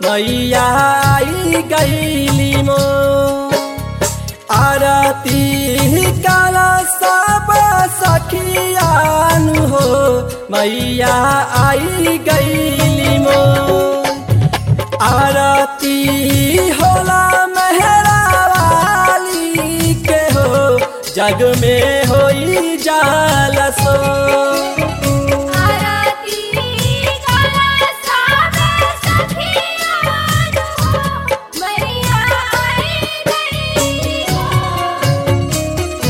मैया आई गईली मो आरती काला सब सखियानु हो मैया आई गईली मो आरती होला मेहरा वाली के हो जग में होई जाल सो आरती काला साबे सखियान हो मैया आई गई हो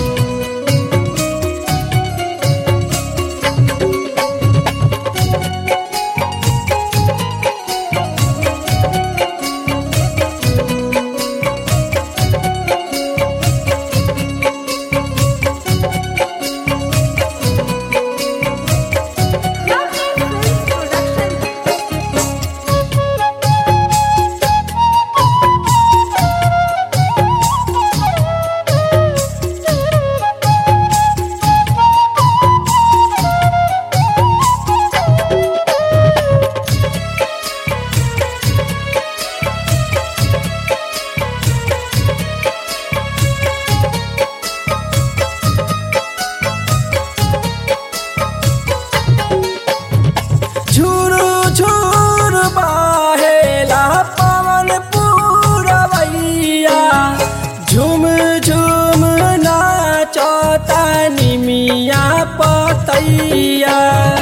झुरु झुरु बहेला पवन पूरवैया झुम झुम नाचता निमिया पतैया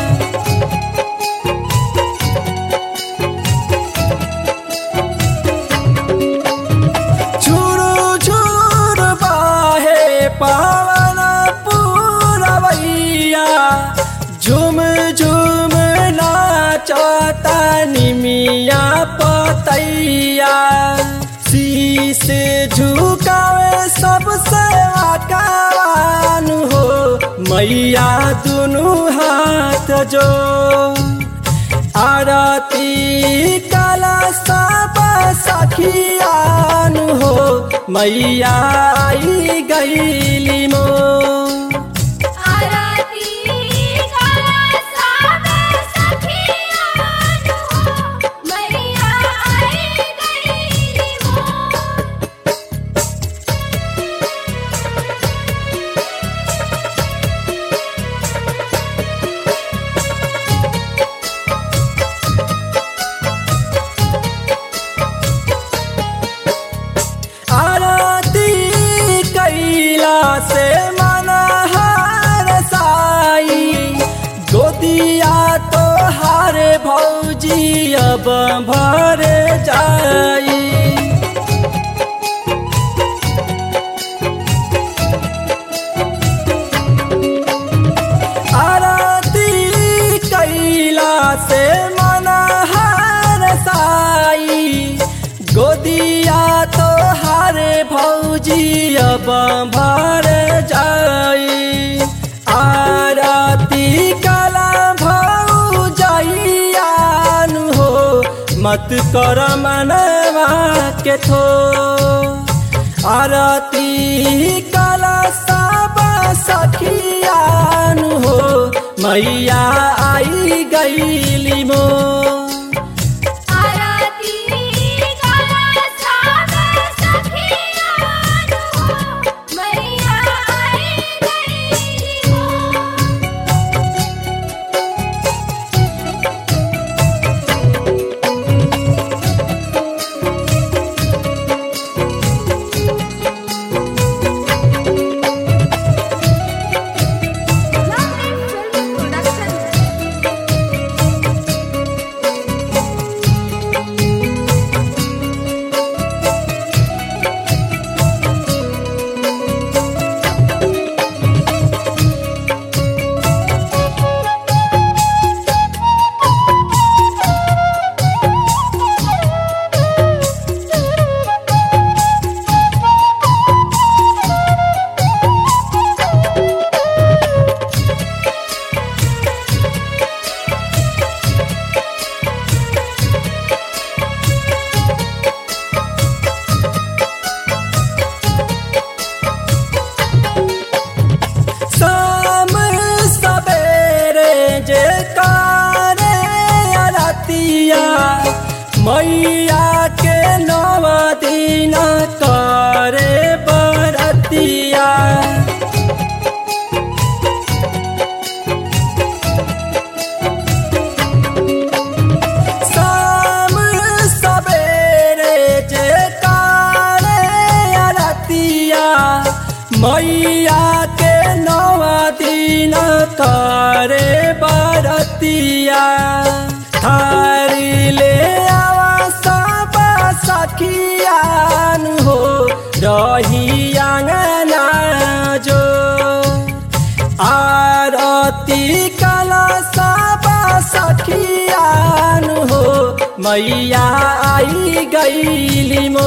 झुरु झुरु बहे पवन पूरवैया झुम झुम नाचता निमिया पतैया शीश झुकावे सबसे आकावान हो मैया दुनु हाथ जो आरती काला सब सखियान हो मैया आई गईली मो आरती काला साबे सखियान हो मैया आई गई हो आरती कैला से मन हार साई गोदिया तो हार भौजी अब भर जाई आरती कैला से मन हार साई गोदिया तो हार भौजी अब भर जाई आरती कला भौ जाइयान हो मत कर मनवा के थो आरती कला सब सखियान हो मैया आई गईली मो आरती काला साबे सखियान हो मैया आई गई हो करे बरतिया थारी ले आवा सब सखियान हो रही आंगना जो आरती कला सब सखियान हो मैया आई गईली